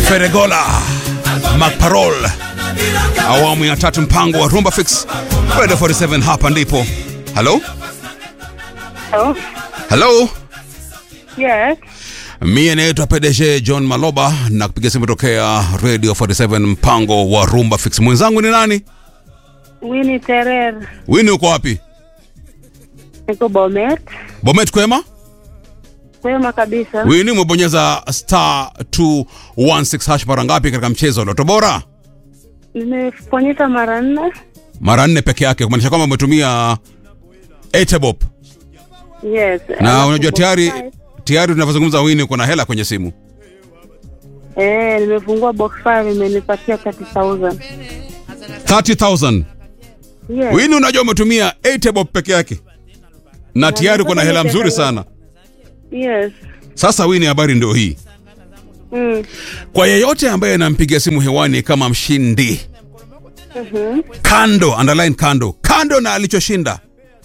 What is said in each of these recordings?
Feregola Macparol, awamu ya tatu, mpango wa Rumba Fix Radio 47. Hapa ndipo. Halo, Hello? halo, Yes. mie naitwa PDG John Maloba na kupiga simu tokea Radio 47, mpango wa Rumba Fix. Mwenzangu ni nani? Winnie Terer. Wini, uko wapi? Niko Bomet. Bomet, kwema? Kwema kabisa. Wini, umebonyeza star 216 hash mara ngapi katika mchezo wa Loto Bora? Nimeponyeza mara nne. Mara nne peke yake, kumaanisha kwamba umetumia Etebop Yes. na Alafu unajua box tayari five. tayari tunavyozungumza Wini, uko na hela kwenye simu. Eh, nimefungua box 5 imenipatia 30000. 30000 Yes. Wini, unajua umetumia Etebop peke yake na tayari uko na hela mzuri sana. Yes. Sasa Wini, habari ndio hii Mm. kwa yeyote ambaye anampigia simu hewani kama mshindi Mhm. kando, underline kando, kando na alichoshinda,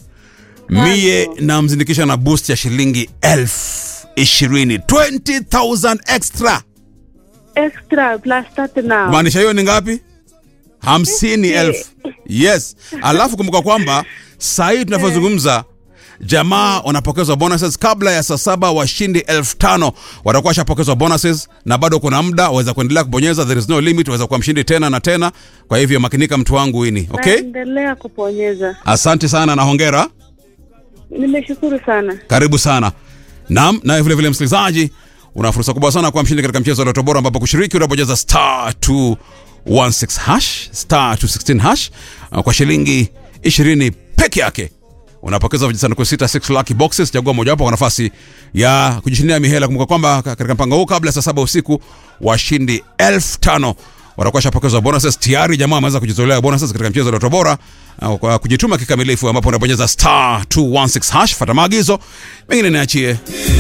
mie namzindikisha na boost ya shilingi elfu ishirini 20000 extra. Extra plus 30 now. Maanisha hiyo ni ngapi? hamsini elfu. Yes, alafu kumbuka kwamba saa hii tunavyozungumza jamaa wanapokezwa bonuses kabla ya saa saba. Washindi elfu tano watakuwa washapokezwa bonuses, na bado kuna muda, waweza kuendelea kubonyeza, there is no limit, waweza kuwa mshindi tena na tena. Kwa hivyo makinika, mtu wangu Wini. Okay, Naendelea kuponyeza. asante sana na hongera, Nimeshukuru sana. karibu sana. Naam, naye vile vile msikilizaji, una fursa kubwa sana kuwa mshindi katika mchezo wa Loto Bora, ambapo kushiriki unabonyeza star 216 hash star 216 hash uh, kwa shilingi 20 peke yake unapokeza vijisanduku sita 6 lucky boxes. Chagua mojawapo kwa nafasi ya kujishindia mihela. Kumbuka kwamba katika mpango huu kabla ya saa saba usiku washindi elfu tano watakuwa shapokezwa bonuses. Tayari jamaa ameweza kujizolea bonuses katika mchezo wa Loto Bora uh, kwa kujituma kikamilifu, ambapo unabonyeza star 216 hash. Fata maagizo mengine niachie